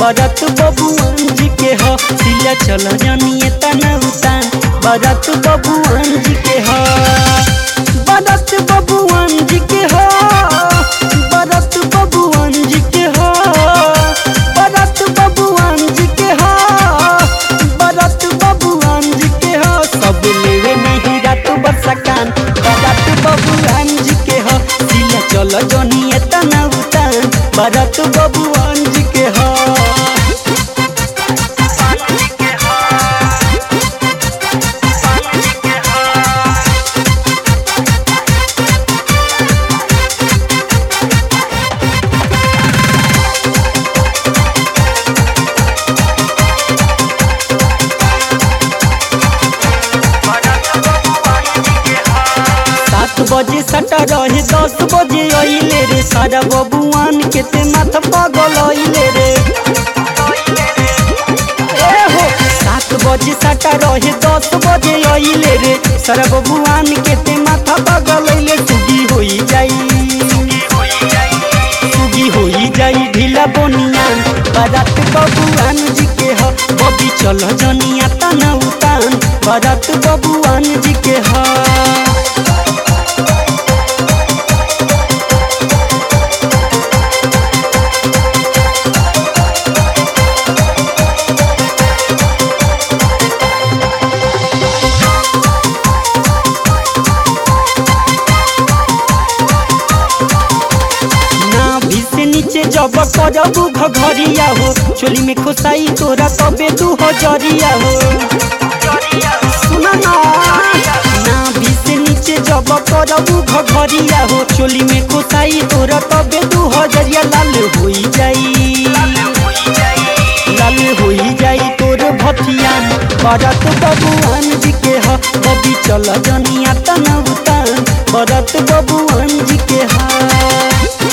बरत बबुआन जी के ह सिला चल जानिए तना उतान बरत बबुआन जी के ह बरत बबुआन जी के ह बरत बबुआन जी के ह बरत बबुआन जी के ह बरत बबुआन जी के ह सब लेवे नहीं रात बरसकान बरत बबुआन जी के ह सिला चल जानिए तना उतान बरत बबुआन जी के ह सात बजे सटा रहे दस बजे अइले रे सारा बबुआन के ते माथा पागल अइले रे ए हो सात बजे सटा रहे दस बजे अइले रे सारा बबुआन के ते माथा पागल अइले सुगी होई जाई सुगी होई जाई ढीला बोनियान बारात बबुआन जी के ह बबी चल जनिया तना उतान बारात बबुआन जी के ह नाभि से नीचे जब करबू घघरिया हो चोली में खोसाई तोरा तबे दू हजरिया हो सुना ना नाभि से नीचे जब करबू घघरिया हो चोली में खोसाई तोरा तबे दू हजरिया लाल होई जाई लाल होई जाई तोर भथियान बरत बबुआन जी के ह बबी चल जनिया तना उतान बरत बबुआन जी के ह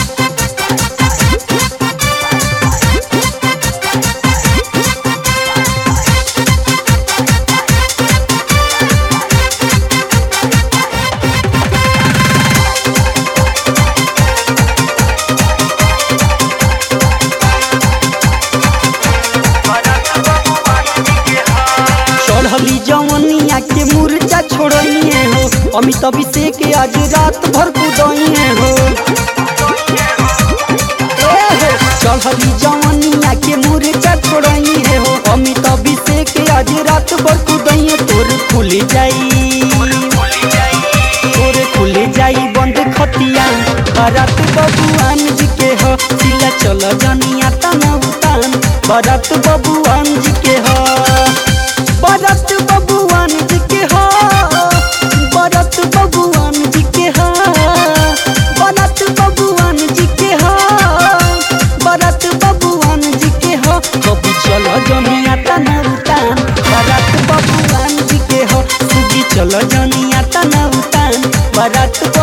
चढ़ली जवनिया के मुर्चा छोड़िए हो अमित अभिषेक आज रात भर कुदइए हो ए हो, चढ़ली जवनिया के मुर्चा छोड़िए हो अमित अभिषेक आज रात भर कुदइए तोर खुल जाई तोर खुल जाई बंद खतिया बारात बबुआन जी के ह सिला चल जनिया तना उतान बारात बबुआन जी के ह बरत बबुआन जी के ह बरत बबुआन जी के ह बरत बबुआन जी के ह बरत बबुआन जी के ह कभी चल जनिया तना उतान बरत बबुआन जी के ह सुगी चल जनिया तना उतान बरत